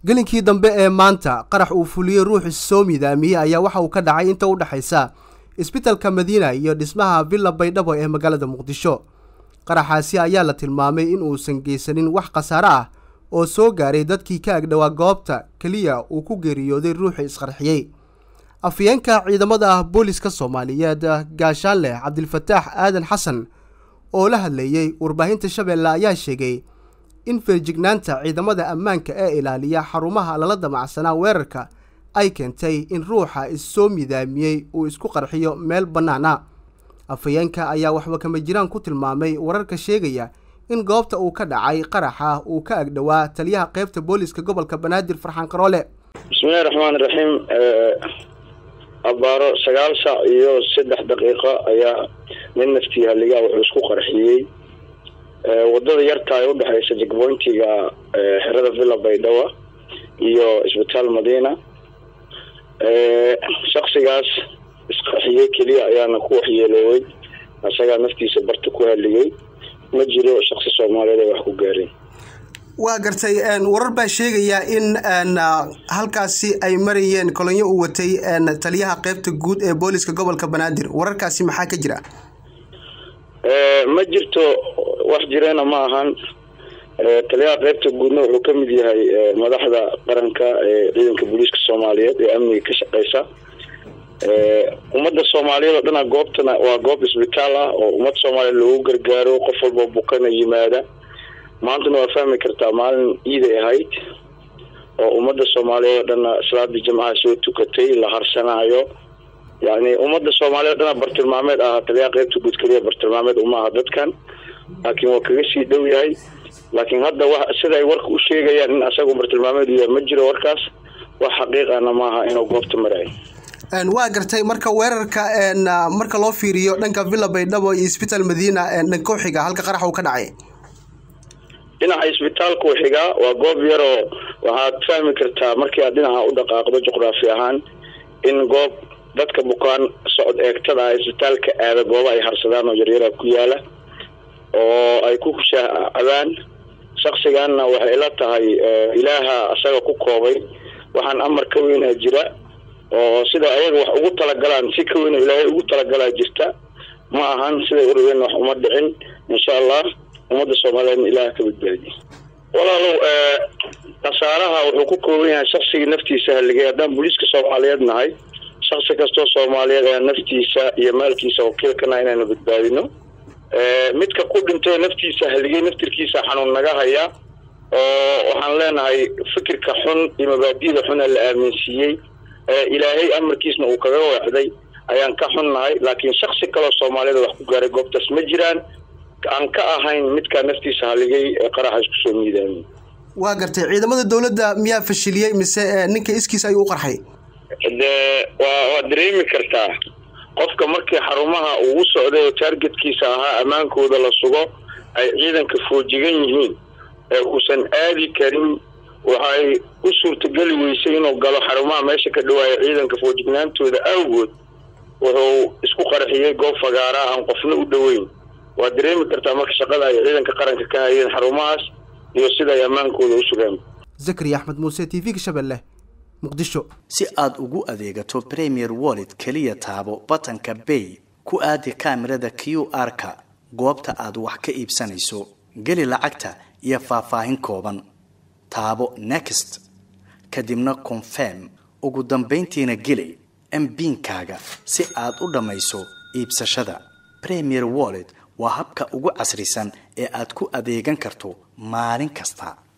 gelinkii dambe ee maanta qarax uu fuliyey ruux soo midaamiyey ayaa waxa uu ka dhacay inta u dhexaysa isbitalka madiina iyo dhismaha villa baydhabo ee magaalada muqdisho qaraxaasi ayaa la tilmaamay in uusan geysanin wax khasaare ah oo soo gaaray dadkii ka agdhowaa goobta keliya uu ku geeriyooday ruuxii isqarxiyey afyeenka ciidamada ah booliska soomaaliyeed gaashaanleh cabdilfataax aadan xasan oo la hadlayey warbaahinta shabeelle ayaa sheegay in feerjignaanta ciidamada ammaanka ee ilaaliya xarumaha lala damacsanaa weerarka ay keentay in ruuxa issoo midaamiyey uu isku qarxiyo meel bannaana afhayeenka ayaa waxba kama jiraan ku tilmaamay wararka sheegaya in goobta uu ka dhacay qaraxa uu ka agdhowaa taliyaha qaybta booliska gobolka banaadir farxaan qaroole bismillahi raxmaani raxiim abaaro sagaal saac iyo saddex daqiiqo ayaa nin naftii halligaa wuxuu isku qarxiyey wadada yarta ee udhexeysa jegboyntiga xerada villa baydhawa iyo isbitaal madiina shaksigaas isqarxiyey keliya ayaana ku waxyeeloowey isagaa naftiisa barta ku haligay ma jiro shaksi soomaaliyeed ay wax ku gaareen waa gartay warar baa sheegaya in halkaasi ay marayeen kolonyo u watay taliyaha qeybta guud ee booliska gobolka banaadir wararkaasi maxaa ka jira ma jirto wax jireena ma ahan taliyaha qeybta guudna wuxuu ka mid yahay madaxda qaranka ee ciidanka booliiska soomaaliyeed ee amniga ka shaqeysa ummadda soomaaliyeed oo dhana goobtana waa goob isbitaal ah oo ummad soomaaliyeed loogu gargaaro qof walba bukana yimaada maantana waa fahmi kartaa maalin iiday ahayd oo ummadda soomaaliyeed oo dhana salaada jimcaha soo tukatay la harsanaayo yani ummadda soomaaliyeed o dhana bartilmaameed aha taliyaha qeybta guud keliya bartilmaameed uma aha dadkan laakiin waa kaga sii dhow yahay laakiin hadda wa sida ay warka u sheegayaan in asagu bartilmaameed u yahay ma jiro warkaas wax xaqiiqana maaha inuu goobta marayo waa gartay marka weerarka marka loo fiiriyo dhanka villa baydhabo iyo isbitaal madiina dhankoo xiga halka qarax uu ka dhacay dhinaca isbitaalku xigaa waa goob yaroo waxaad fahmi kartaa markii aad dhinaca u dhaqaaqdo juqraafi ahaan in goob dadka bukaan socod eegtada ah isbitaalka aada gooba ay harsadaan oo yaryara ku yaala oo ay ku kushaacabaan shaksiganna waxay ila tahay ilaaha isaga ku koobay waxaan amar ka weynaa jira oo sida ayaga wax ugu talagalaan si ka weyn ilaahay ugu talagalaa jirta ma ahan siday urabeen wax uma dhicin insha allah ummadda soomaaliyeedna ilaah ka badbaadiye walaalow khasaaraha wuxuu ku kooban yahay shaksigii naftiisa haligay haddaan booliiska soomaaliyeed nahay shaksi kastoo soomaaliyeed ayaa naftiisa iyo maalkiisa wakiilkana inaanu badbaadino midka ku dhintay naftiisa haligay naftirkiisa xanuun naga haya oo waxaan leenahay fikirka xun iyo mabaadida xuna la aaminsiiyey ilaahay amarkiisna uu kaga weecday ayaan ka xunnahay laakiin shaksi kaloo soomaaliyeed wax ku gaaray goobtaas ma jiraan aan ka ahayn midkaa naftiisa haligay ee qaraxa isku soo miidaamay waa gartay ciidamada dowladda miyaa fashiliyey mise ninka iskiis ayuu u qarxay dee waa waad dareemi kartaa qofka markii xarumaha uu u socday oo taargetkiisa ahaa ammaankooda la sugo ay ciidanka foojigan yihiin ee uusan aadi karin waxay u suurtageli weysay inuu galo xarumaha meesha ka dhawaaya ciidanka foojignaantooda awgood wuxuu isku qarxiyey goob fagaara aan qofna u dhoweyn waad dareemi kartaa marka shaqada ay ciidanka qaranka ka hayeen xarumahaas iyo sida ay ammaankooda u sugaan zakari axmed muuse t v-ga shabeelle muqdisho si aad ugu adeegato premier wallet keliya taabo batanka bay ku aadi kaamirada q r-ka goobta aad wax ka iibsanayso geli lacagta iyo faahfaahin kooban taabo next kadibna confirm ugu dambayntiina geli mbiinkaaga si aad u dhammayso iibsashada premier wallet waa habka ugu casrisan ee aad ku adeegan karto maalin kasta